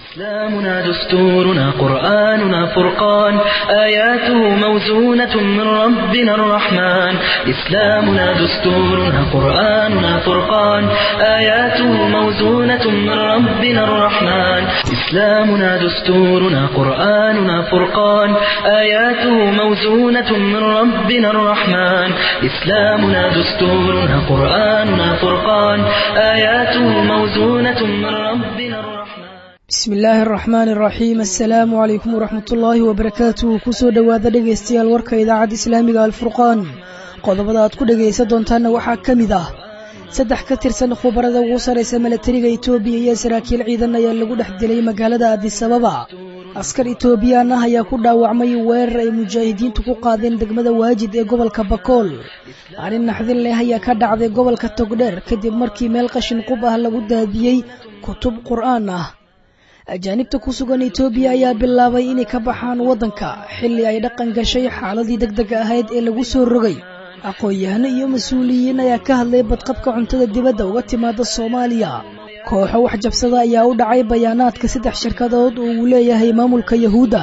إسلامنا دستورنا قرآننا فرقان آياته موزونة من ربنا الرحمن إسلامنا دستورنا قرآننا فرقان آياته موزونة من ربنا الرحمن إسلامنا دستورنا قرآننا فرقان آياته موزونة من ربنا الرحمن إسلامنا دستورنا قرآننا فرقان آياته موزونة من ربنا الرحمن bismi illaahi araxmaani araxiim assalaamu calaykum waraxmat ullaahi wabarakaatuh kusoo dhowaada dhegaystayaal warka idaacadda islaamiga alfurqaan qodobada aad ku dhegaysan doontaanna waxaa ka mid ah saddex ka tirsan khubarada ugu sarraysa milatariga etoobiya iyo saraakiil ciidan ayaa lagu dhex dilay magaalada adisababa askar etoobiyaan ah ayaa ku dhaawacmay weerar ay mujaahidiintu ku qaadeen degmada waajid ee gobolka bakool arrin naxdin leh ayaa ka dhacday gobolka togdheer kadib markii meel qashin qub ah lagu daadiyey kutub qur'aan ah ajaanibta ku sugan etoobiya ayaa bilaabay inay ka baxaan waddanka xilli ay dhaqan gashay xaaladii deg dega ahayd ee lagu soo rogay aqoon-yahano iyo mas-uuliyiin ayaa ka hadlay badqabka cuntada dibadda uga timaada soomaaliya kooxo wax jabsada ayaa u dhacay bayaanaadka saddex shirkadood oo uu leeyahay maamulka yahuudda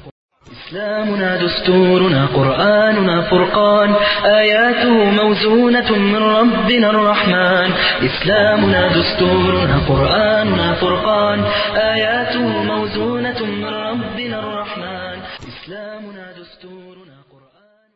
إسلامنا دستورنا قرآننا فرقان آياته موزونة من ربنا الرحمن إسلامنا دستورنا قرآننا فرقان آياته موزونة من ربنا الرحمن إسلامنا دستورنا قرآننا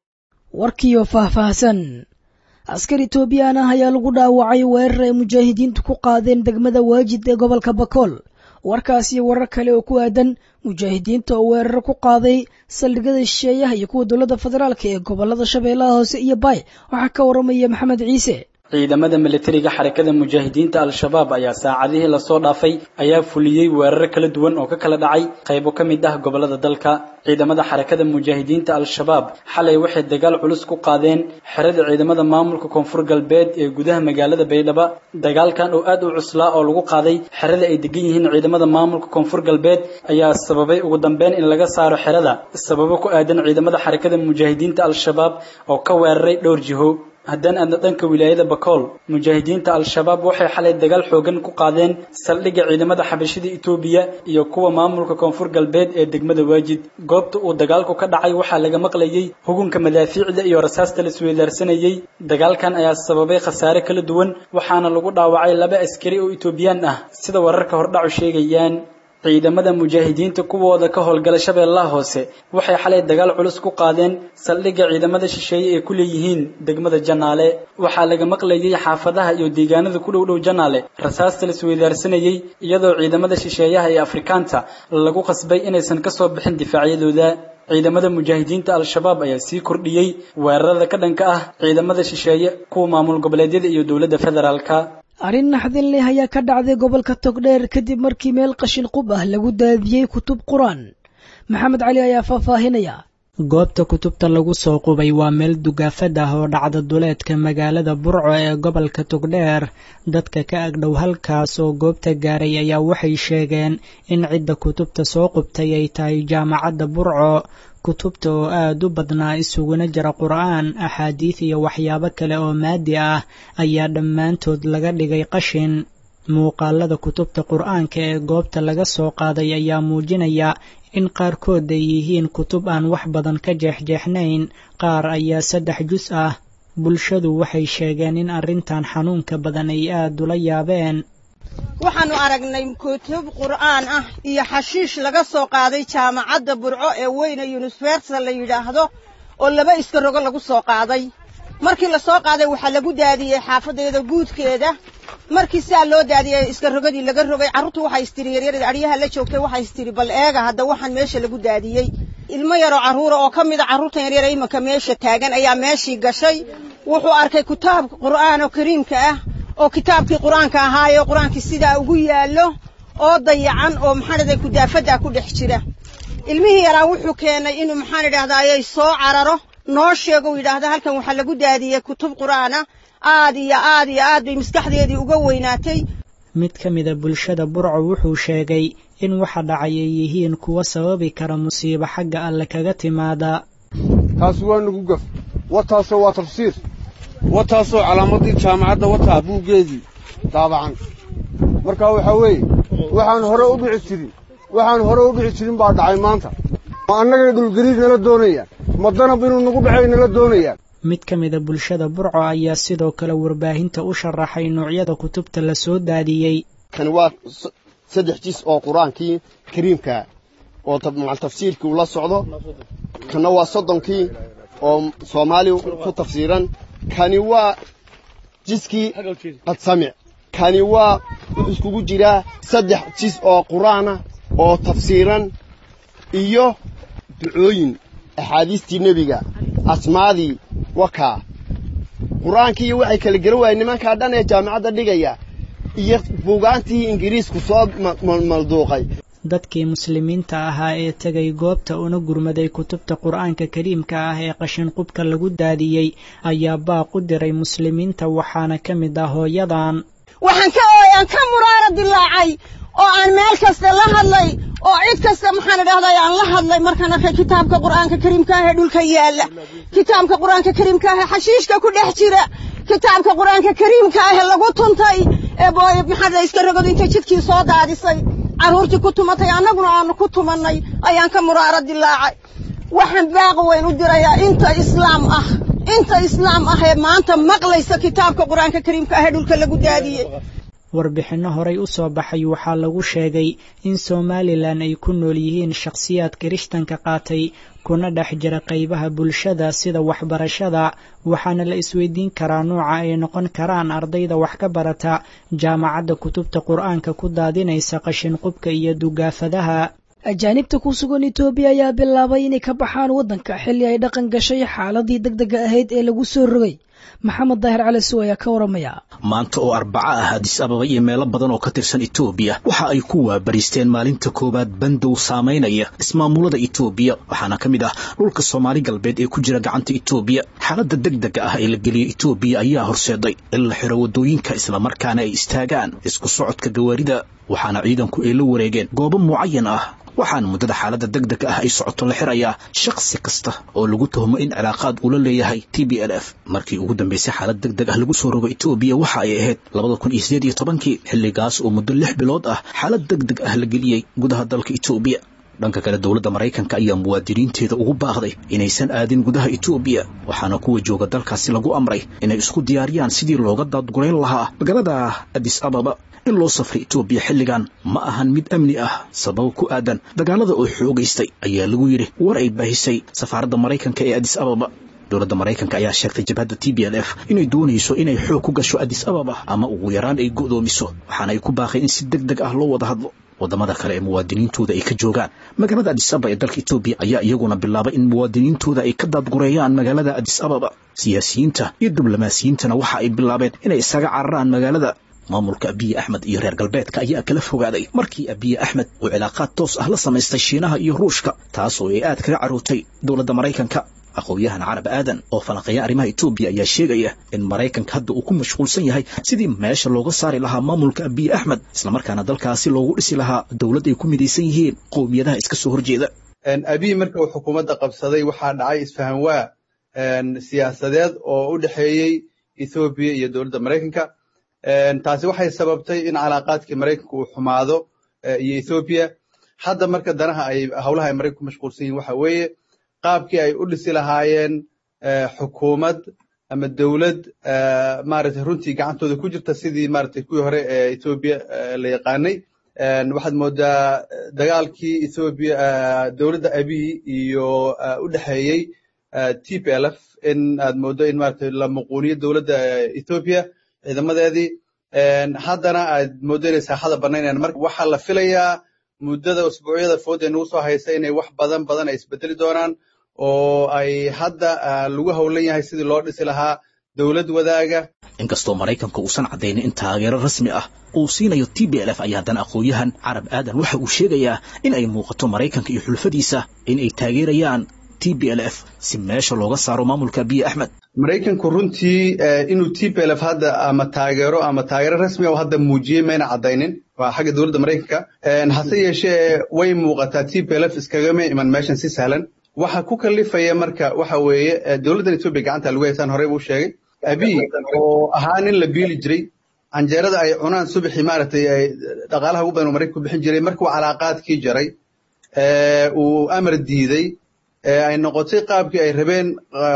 warkiioo faahfaahsan askar etoobiyaan ah ayaa lagu dhaawacay weerar ay mujaahidiintu ku qaadeen degmada waajid ee gobolka bakool warkaas iyo warar kale oo ku aadan mujaahidiinta oo weeraro ku qaaday saldhigyada shisheeyaha iyo kuwa dowladda federaalk ee gobolada shabeellaha hoose iyo baay waxaa ka waramaya maxamed ciise ciidamada milatariga xarakada mujaahidiinta al-shabaab ayaa saacadihii lasoo dhaafay ayaa fuliyey weeraro kala duwan oo ka kala dhacay qaybo ka mid ah gobolada dalka ciidamada xarakada mujaahidiinta al-shabaab xalay waxay dagaal culus ku qaadeen xerada ciidamada maamulka koonfur galbeed ee gudaha magaalada baydhabo dagaalkan oo aad u cuslaa oo lagu qaaday xerada ay degan yihiin ciidamada maamulka koonfur galbeed ayaa sababay ugu dambeyn in laga saaro xerada sababo ku aadan ciidamada xarakada mujaahidiinta al-shabaab oo ka weeraray dhowr jiho haddaan aadna dhanka wilaayada bakool mujaahidiinta al-shabaab waxay xalay dagaal xoogan ku qaadeen saldhigga ciidamada xabashida etoobiya iyo kuwa maamulka koonfur galbeed ee degmada waajid goobta uu dagaalku ka dhacay waxaa laga maqlayey hugunka madaafiicda iyo rasaasta la isweydaarsanayey dagaalkan ayaa sababay khasaare kala duwan waxaana lagu dhaawacay laba askari oo etoobiyaan ah sida wararka hordhacu sheegayaan ciidamada mujaahidiinta kuwooda ka howlgala shabeellaha hoose waxay xalay dagaal culus ku qaadeen saldhigga ciidamada shisheeye ee ku leeyihiin degmada janaale waxaa laga maqlayey xaafadaha iyo deegaanada ku dhow dhow janaale rasaasta la isweydaarsanayey iyadoo ciidamada shisheeyaha ee afrikaanta lagu qasbay inaysan ka soo bixin difaacyadooda ciidamada mujaahidiinta al-shabaab ayaa sii kordhiyey weerarada ka dhanka ah ciidamada shisheeye kuwa maamul goboleedyada iyo dowladda federaalka arrin naxdin leh ayaa ka dhacday gobolka togdheer kadib markii meel qashin qub ah lagu daadiyey kutub qur-aan maxamed cali ayaa faahfaahinaya goobta kutubta lagu soo qubay waa meel dugaafad ah oo dhacda duleedka magaalada burco ee gobolka togdheer dadka ka agdhow halkaas oo goobta gaaray ayaa waxay sheegeen in cidda kutubta soo qubtay ay tahay jaamacadda burco kutubta oo aad u badnaa isuguna jira qur'aan axaadiid iyo waxyaabo kale oo maadi ah ayaa dhammaantood laga dhigay qashin muuqaalada kutubta qur'aanka ee goobta laga soo qaaday ayaa muujinaya in qaarkood ay yihiin kutub aan wax badan ka jeexjeexnayn qaar ayaa saddex jus ah bulshadu waxay sheegeen in arrintan xanuunka badan ay aad ula yaabeen waxaannu aragnay kutub qur'aan ah iyo xashiish laga soo qaaday jaamacadda burco ee weyne yunifersa la yidhaahdo oo laba iska rogo lagu soo qaaday markii la soo qaaday waxaa lagu daadiyey xaafadeeda guudkeeda markii sidaa loo daadiyey iska rogadii laga rogay carruurtu waxay istiri yaryarada adhyaha la joogtay waxay istiri bal eega hadda waxaan meesha lagu daadiyey ilmo yaroo carruura oo ka mida carruurtan yaryara imanka meesha taagan ayaa meeshii gashay wuxuu arkay kitaab qur'aan oo kariimka ah oo kitaabkii qur-aanka ahaayoo qur-aankii sidaa ugu yaallo oo dayacan oo maxaan idhahday kudaafaddaa ku dhex jira ilmihii yaraa wuxuu keenay inuu maxaan idhahdayay soo cararo noo sheego u yidhaahda halkan waxaa lagu daadiyey kutub qur'aana aad iyo aad iyo aad bay maskaxdeedii uga weynaatay mid ka mida bulshada burco wuxuu sheegay in waxa dhacay ay yihiin kuwa sababi kara musiibo xagga alle kaga timaada taas waa nagu gaf wataasoo waa tafsiir wataasoo calaamadii jaamacadda wataa buuggeedii daabacan marka waxaa weeye waxaan hore u dhici jirin waxaan hore u dhici jirin baa dhacay maanta ma annagay dhulgariir nala doonayaan ma danab inuu nagu dhacay nala doonayaan mid ka mida bulshada burco ayaa sidoo kale warbaahinta u sharaxay noocyada kutubta la soo daadiyey kani waa saddex jis oo qur-aankii kariimka oo tafsiirkii ula socdo kana waa soddonkii oo soomaali ku tafsiiran kani waa jiskii qadsamic kani waa wuxuu iskugu jiraa saddex jis oo qur-aanah oo tafsiiran iyo ducooyin axaadiistii nebiga asmaadii wakaa qur-aankii iyo waxay kala garan waayeen nimankaa dhan ee jaamacadda dhigaya iyo buugaantii ingiriisku soo malduuqay dadkii muslimiinta ahaa ee tegay goobta una gurmaday kutubta qur-aanka kariimka ah ee qashinqubka lagu daadiyey ayaa baaq u diray muslimiinta waxaana ka mid ah hooyadan waxaan ka ooyaan ka muraara dilaacay oo aan meel kasta la hadlay oo cid kasta maxaan idhahday aan la hadlay markaan arkay kitaabka qur-aanka kariimka ah ee dhulka yaalla kitaabka qur-aanka kariimka ah ee xashiishka ku dhex jira kitaabka qur-aanka kariimka ah ee lagu tuntay ee booy maxaa iska ragod intay jidkii soo daadisay carruurtii ku tumatay annaguna aanu ku tumannay ayaan ka muraaro dilaacay waxaan baaq weyn u dirayaa inta islaam ah inta islaam ah ee maanta maqlaysa kitaabka qur-aanka kariimka ah ee dhulka lagu daadiyey warbixinno horey u soo baxay waxaa lagu sheegay in somalilan ay ku nool yihiin shakhsiyaad kirishtanka qaatay kuna dhex jira qaybaha bulshada sida waxbarashada waxaana la isweydiin karaa nuuca ay noqon karaan ardayda wax ka barata jaamacadda kutubta qur-aanka ku daadinaysa qashinqubka iyo dugaafadaha ajaanibta ku sugan etoobiya ayaa bilaabay inay ka baxaan waddanka xilli ay dhaqan gashay xaaladii deg dega ahayd ee lagu soo rogay maxamed daahir cali suw ayaa ka waramaya maanta oo arbaco ah adis ababa iyo meelo badan oo ka tirsan etoobiya waxa ay ku waabariisteen maalinta koowaad bandow saamaynaya ismaamulada etoobiya waxaana ka mid ah dhulka soomaali galbeed ee ku jira gacanta etoobiya xaaladda deg dega ah ee la geliyey etoobiya ayaa horseeday in la xiro waddooyinka islamarkaana ay istaagaan isku socodka gawaarida waxaana ciidanku ay la wareegeen goobo mucayan ah waxaana muddada xaaladda deg dega ah ay socoto la xirayaa shakhsi kasta oo lagu tuhmo in cilaaqaad uu la leeyahay t b l f markii ugu dambaysay xaalad deg deg ah lagu soo rogo etoobiya waxa ay ahayd labada kun iyo sideed iyo tobankii xilligaas oo muddo lix bilood ah xaalad deg deg ah la geliyey gudaha dalka etoobiya dhanka kale dowladda maraykanka ayaa muwaadiniinteeda ugu baaqday inaysan aadin gudaha etoobiya waxaana kuwa jooga dalkaasi lagu amray inay isku diyaariyaan sidii looga daadgurayn lahaa magaalada adis ababa in loo safray etoobiya xilligan ma ahan mid amni ah sabab ku aadan dagaalada oo xoogaystay ayaa lagu yidhi war ay baahisay safaaradda maraykanka ee adis ababa dowladda maraykanka ayaa sheegtay jabhadda t b l f inay doonayso inay xoog ku gasho adis ababa ama ugu yaraan ay go'doomiso waxaana ay ku baaqeen in si deg deg ah loo wada hadlo waddamada kale ee muwaadiniintooda ay ka joogaan magaalada adis ababa ee dalka etoobiya ayaa iyaguna bilaabay in muwaadiniintooda ay ka daadgureeyaan magaalada adis ababa siyaasiyiinta iyo diblomaasiyiintana waxa ay bilaabeen inay isaga cararaan magaalada maamulka abiye axmed iyo reer galbeedka ayaa kala fogaaday markii abiye axmed uu cilaaqaad toos ah la samaystay shiinaha iyo ruushka taas oo ay aad kaga carootay dowladda maraykanka aqoon-yahan carab aadan oo falanqeeya arrimaha etoobiya ayaa sheegaya in maraykanka hadda uu ku mashquulsan yahay sidii meesha looga saari lahaa maamulka abiye axmed islamarkaana dalkaasi loogu dhisi lahaa dowlad ay ku midaysan yihiin qowmiyadaha iska soo horjeeda abiy marka uu xukuumadda qabsaday waxaa dhacay isfahan waa siyaasadeed oo u dhexeeyey ethoobiya iyo dowladda maraykanka taasi waxay sababtay in calaaqaadkii maraykanka uu xumaado iyo ethoobiya hadda marka danaha ay howlaha ay maraykanka ku mashquulsan yihin waxa weeye qaabkii ay u dhisi lahaayeen xukuumad ama dowlad maaragtay runtii gacantooda ku jirta sidii maaragtay kuwii hore ee ethoobiya la yaqaanay waxaad moodaa dagaalkii ethoobiya dowladda abiy iyo u dhexeeyey t p l f in aad mooddo in maaragtay la muquuniyo dowladda ethoobiya ciidamadeedii haddana aad mooddo inay saaxada banaynayaan marka waxaa la filayaa muddada usbuucyada food ee nagu soo haysa inay wax badan badan ay isbedeli doonaan oo ay hadda lagu howlan yahay sidii loo dhisi lahaa dowlad wadaaga inkastoo maraykanka uusan caddaynin in taageero rasmi ah uu siinayo t b l f ayaa haddana aqoon-yahan carab aadan waxa uu sheegayaa in ay muuqato maraykanka iyo xulfadiisa in ay taageerayaan t b l f si meesha looga saaro maamulka abiye axmed maraykanku runtii inuu t p l f hadda ama taageero ama taageero rasmi ah hadda muujiyey mayna caddaynin waa xagga dowladda maraykanka hase yeeshee way muuqataa t p l f iskagama iman meeshan si sahlan waxa ku kalifaya marka waxa weeye dowladdan etoobiya gacanta lagu haysaan horey buu sheegay abiy oo ahaa nin la biili jiray canjeerada ay cunaan subaxii maaragtay ay dhaqaalaha ugu badan uu maraykanku bixin jiray markuu calaaqaadkii jaray uu amar diiday ay noqotay qaabkii ay rabeen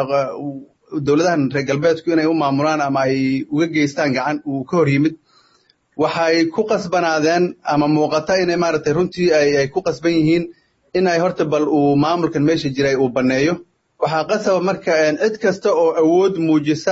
dowladahan reer galbeedku inay u maamulaan ama ay uga geystaan gacan uu ka hor yimid waxay ku qasbanaadeen ama muuqata inay maaragtay runtii ay ku qasban yihiin in ay horta bal uu maamulkan meesha jiray uu banneeyo waxaa qasaba marka cid kasta oo awood muujisa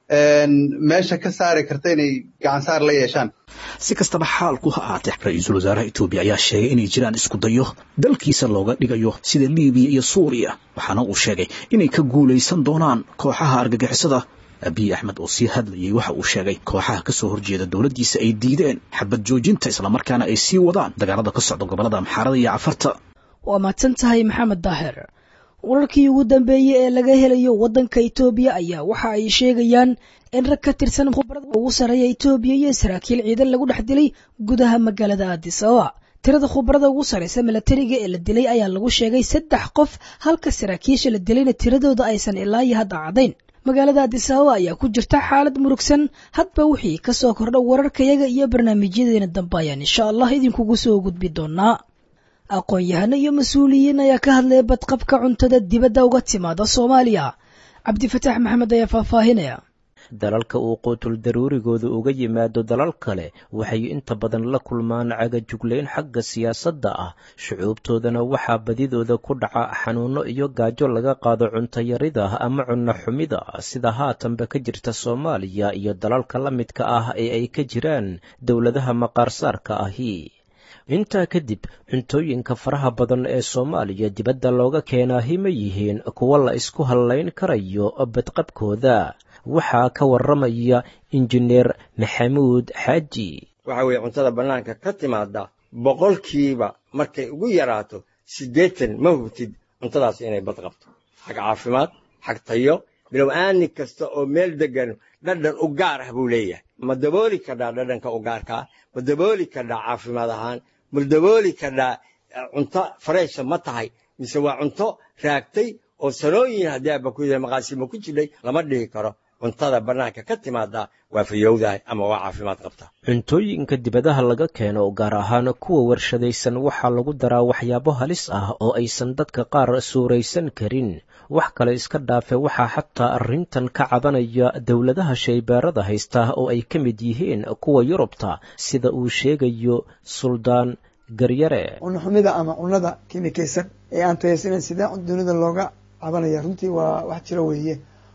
meesha ka saari karta inay gacansaar la yeeshaan si kastaba xaalku ha aatee ra-iisul wasaaraha etoobiya ayaa sheegay inay jiraan isku dayo dalkiisa looga dhigayo sida libiya iyo suuriya waxaana uu sheegay inay ka guulaysan doonaan kooxaha argagixisada abiy axmed oo sii hadlayay waxa uu sheegay kooxaha ka soo horjeeda dowladdiisa ay diideen xabad joojinta islamarkaana ay sii wadaan dagaalada ka socda gobollada amxaarada iyo cafarta waa mahadsan tahay maxamed daahir wararkii ugu dambeeyey ee laga helayo waddanka itoobiya ayaa waxa ay sheegayaan in rag ka tirsan khubarada ugu sarreeya itoobiya iyo saraakiil ciidan lagu dhex dilay gudaha magaalada addis ababa tirada khubarada ugu sarraysa milatariga ee la dilay ayaa lagu sheegay saddex qof halka saraakiisha la dilayna tiradooda aysan ilaa iyo hadda caddayn magaalada addis ababa ayaa ku jirta xaalad murugsan hadba wixii ka soo kordha wararkayaga iyo barnaamijyadeena dambe ayaan insha allah idinkugu soo gudbi doonaa aqoon-yahano iyo mas-uuliyiin ayaa ka hadlaya badqabka cuntada dibadda uga timaada soomaaliya cabdifataax maxamed ayaa faahfaahinaya dalalka uu quutul daruurigooda uga yimaado dalal kale waxay inta badan la kulmaan cagajuglayn xagga siyaasadda ah shucuubtoodana waxaa badidooda ku dhaca xanuunno iyo gaajo laga qaado cuntayarida ama cunno xumida sida haatanba ka jirta soomaaliya iyo dalalka la midka ah ee ay ka jiraan dowladaha maqaarsaarka ahi intaa kadib cuntooyinka faraha badan ee soomaaliya dibadda looga keenaahi ma yihiin kuwo la isku hallayn karayo badqabkooda waxaa ka warramaya injineer maxamuud xaaji waxa weeye cuntada bannaanka ka timaada boqolkiiba markay ugu yaraato siddeetan ma hubtid cuntadaas inay bad qabto xag caafimaad xag tayo bilow aani kasta oo meel deggan dhadhan u gaar ah buu leeyahay ma dabooli kadhaa dhadhanka u gaarkaa ma dabooli kadhaa caafimaad ahaan ma dabooli kadhaa cunto fareesha ma tahay mise waa cunto raagtay oo sanooyin haddii aaba ku yahay maqaasimo ku jidhay lama dhihi karo cuntada bannaanka ka timaada waa fayowdahay ama waa caafimaad qabta cuntooyinka dibadaha laga keeno gaar ahaan kuwa warshadaysan waxaa lagu daraa waxyaabo halis ah oo aysan dadka qaar suuraysan karin wax kale iska dhaafe waxaa xataa arrintan ka cabanaya dowladaha shaybaarada haysta oo ay ka mid yihiin kuwa yurubta sida uu sheegayo suldaan garyare cunnoxumida ama cunnada kimikaysan ee aan tayaysanayn sidee dunida looga cabanaya runtii waa wax jiro weeye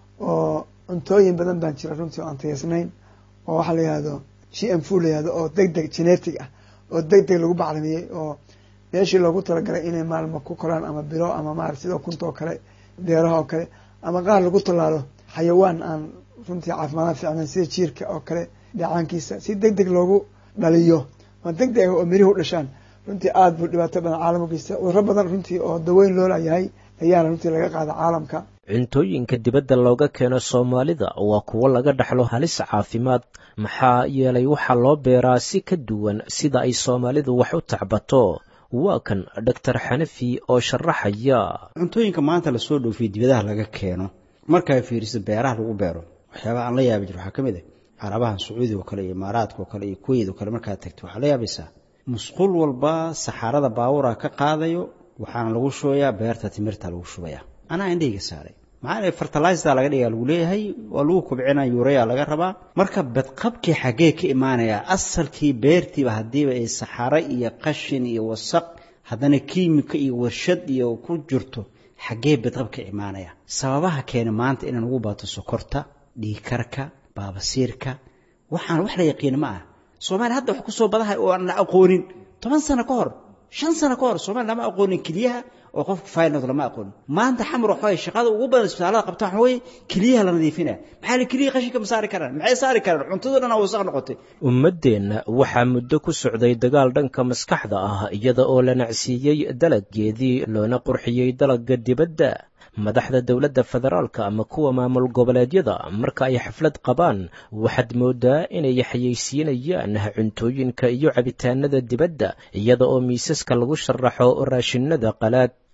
oo cuntooyin badan baan jira runtii oo aan tayaysnayn oo waxaa la yihahdo g m fu la yihahdo oo deg deg genetic ah oo deg deg lagu bacrimiyey oo meeshii loogu talagalay inay maalmo ku koraan ama bilo ama maarata sidoo kunta oo kale beeraha oo kale ama qaar lagu tallaalo xayawaan aan runtii caafimaadaan fiicnayn sida jiirka oo kale dhacaankiisa si deg deg loogu dhaliyo ma deg deg oo mirihi u dhashaan runtii aada buu dhibaato badan caalam u geysta cuduro badan runtii oo daweyn loo layahay ayaana runtii laga qaada caalamka cuntooyinka dibadda looga keeno soomaalida waa kuwo laga dhaxlo halis caafimaad maxaa yeelay waxaa loo beeraa si ka duwan sida ay soomaalidu wax u tacbato waa kan doctor xanafi oo sharaxaya cuntooyinka maanta lasoo dhoofiye dibadaha laga keeno markaa fiiriso beeraha lagu beero waxyaabaha aan la yaabi jir waxaa ka mid ah carabahan sacuudiga oo kale iyo imaaraadka oo kale iyo kuweyt oo kale markaad tagto waxaa la yaabaysaa musqul walba saxaarada baawura ka qaadayo waxaana lagu shubayaa beerta timirta lagu shubaya anaa indhayga saaray maxaa fertilizer laga dhigaa lagu leeyahay waa lagu kubcina yureya laga rabaa marka badqabkii xaggee ka imaanaya asalkii beertiiba haddiiba ay saxaro iyo qashin iyo wasaq haddana kiimika iyo warshad iyo ku jirto xaggee badqab ka imaanaya sababaha keena maanta inaan ugu baato sokorta dhiigkarka baabasiirka waxaan wax la yaqiina ma ah soomaaliya hadda wax ku soo badahay oo aan la aqoonin toban sano ka hor shan sano ka hor soomaaliya lama aqoonin keliyaha oo qofka faylnood lama aqoonin maanta xamar waxaway shaqada ugu badan isbitaalada qabta waxa weeye keliyaha la nadiifinaya maxaa la keliya qashinka ma saari karaan maxay saari karaan cuntadoo dhan wasaq noqotay ummaddeenna waxaa muddo ku socday dagaal dhanka maskaxda ah iyada oo la nacsiiyey dalaggeedii loona qurxiyey dalagga dibadda madaxda dowladda federaalka ama kuwa maamul goboleedyada marka ay xaflad qabaan waxaad mooddaa inay xayeysiinayaan cuntooyinka iyo cabitaanada dibadda iyada oo miisaska lagu sharaxo raashinada qalaad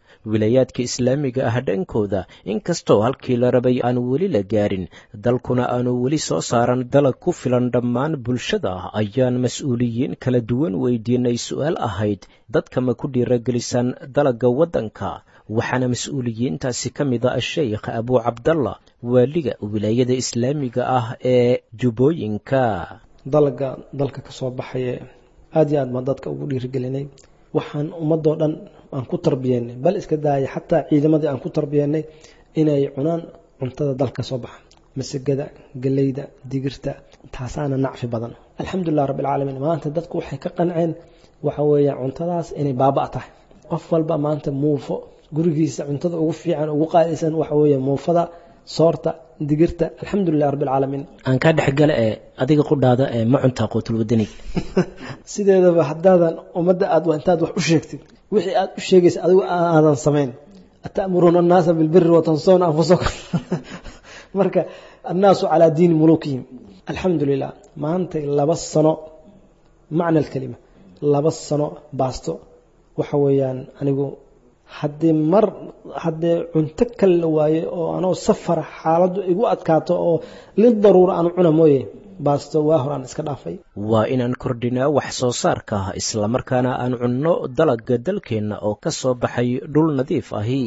wilayaadka islaamiga ah dhankooda inkastoo halkii la rabay aan weli la gaarin dalkuna aanu weli soo saaran dalag ku filan dhammaan bulshada ayaan mas-uuliyiin kala duwan weydiinay su-aal ahayd dadka ma ku dhiiragelisaan dalagga waddanka waxaana mas-uuliyiintaasi ka mid a sheikh abuu cabdallah waaliga wilaayada islaamiga ah ee jubbooyinka dalaga dalka ka soo baxaye aada iyo aad baan dadka ugu dhiirigelinay waxaan ummadoo dhan aan ku tarbiyeynay bal iska daaya xataa ciidamadii aan ku tarbiyeynay inay cunaan cuntada dalka soo baxa masagada galeyda digirta taasaana nacfi badan alxamdulilah rabbilcaalamiin maanta dadku waxay ka qanceen waxa weeye cuntadaas inay baaba' tahay qof walba maanta muufo gurigiisa cuntada ugu fiican ugu qaadaysan waxa weeye muufada soorta digirta alxamdulilah rabbilcaalamiin aan kaa dhexgala ee adiga qudhaada ee ma cuntaa quutulwadaniga sideedaba haddaadan ummadda aad intaad wax u sheegtid wixii aad u sheegaysa adigu aadan samayn ata'muruuna annaasa bilbiri watansawna anfusakum marka annaasu calaa diini mulukihim alxamdu lilah maantay laba sano macna alkelima laba sano baasto waxa weeyaan anigu haddii mar haddee cunto kale la waaye oo anoo safara xaaladdu igu adkaato oo lidaruura aan cuna mooye baasto waa hor aan iska dhaafay waa inaan kordhinaa wax soo saarka islamarkaana aan cunno dalagga dalkeenna oo ka soo baxay dhul nadiif ahi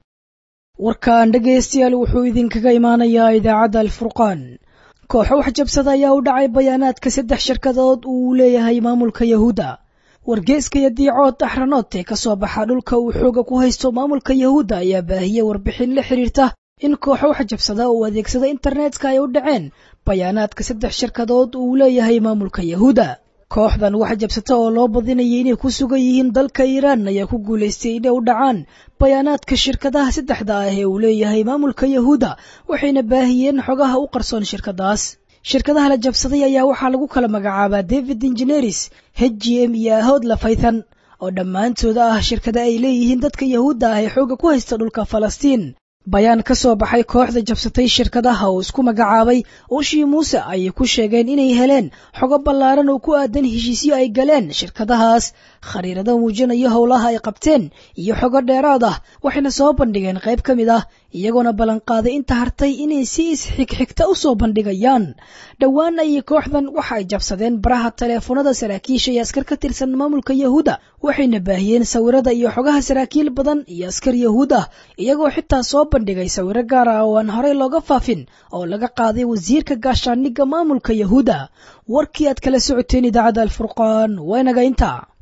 warkaan dhegaystayaal wuxuu idinkaga imaanayaa idaacadda alfurqaan kooxo wax jabsada ayaa u dhacay bayaanaadka saddex shirkadood uu leeyahay maamulka yahuudda wargeeska iyo diicood axranood ee ka soo baxa dhulka uu xooga ku haysto maamulka yahuudda ayaa baahiyey warbixin la xidhiirta in kooxo wax jabsada uu adeegsada internetka ay u dhaceen bayaanaadka saddex shirkadood uu leeyahay maamulka yahuudda kooxdan wax jabsata oo loo badinayay inay ku sugan yihiin dalka iiraan ayaa ku guulaystay inay u dhacaan bayaanaadka shirkadaha saddexda ah ee uu leeyahay maamulka yahuudda waxayna baahiyeen xogaha u qarsoon shirkadaas shirkadaha la jabsaday ayaa waxaa lagu kala magacaabaa david ingineris h g m iyo ahood lafaythan oo dhammaantooda ah shirkada ay leeyihiin dadka yahuudda ah ee xooga ku haysta dhulka falastiin bayaan ka soo baxay kooxda jabsatay shirkadaha oo isku magacaabay ushii muuse ayay ku sheegeen inay heleen xogo ballaaran oo ku aadan heshiisyo ay galeen shirkadahaas khariirado muujinayo howlaha ay qabteen iyo xogo dheeraad ah waxayna soo bandhigeen qayb ka mid ah iyagoona ballanqaaday inta hartay inay si isxigxigta u soo bandhigayaan dhowaan ayay kooxdan waxa ay jabsadeen baraha taleefanada saraakiisha iyo askar ka tirsan maamulka yahuudda waxayna baahiyeen sawirada iyo xogaha saraakiil badan iyo askar yahuud ah iyagoo xitaa soo bandhigay sawiro gaar ah oo aan horey looga faafin oo laga qaaday wasiirka gaashaaniga maamulka yahuudda warkii aad kala socoteen idaacadda alfurqaan waa inaga intaa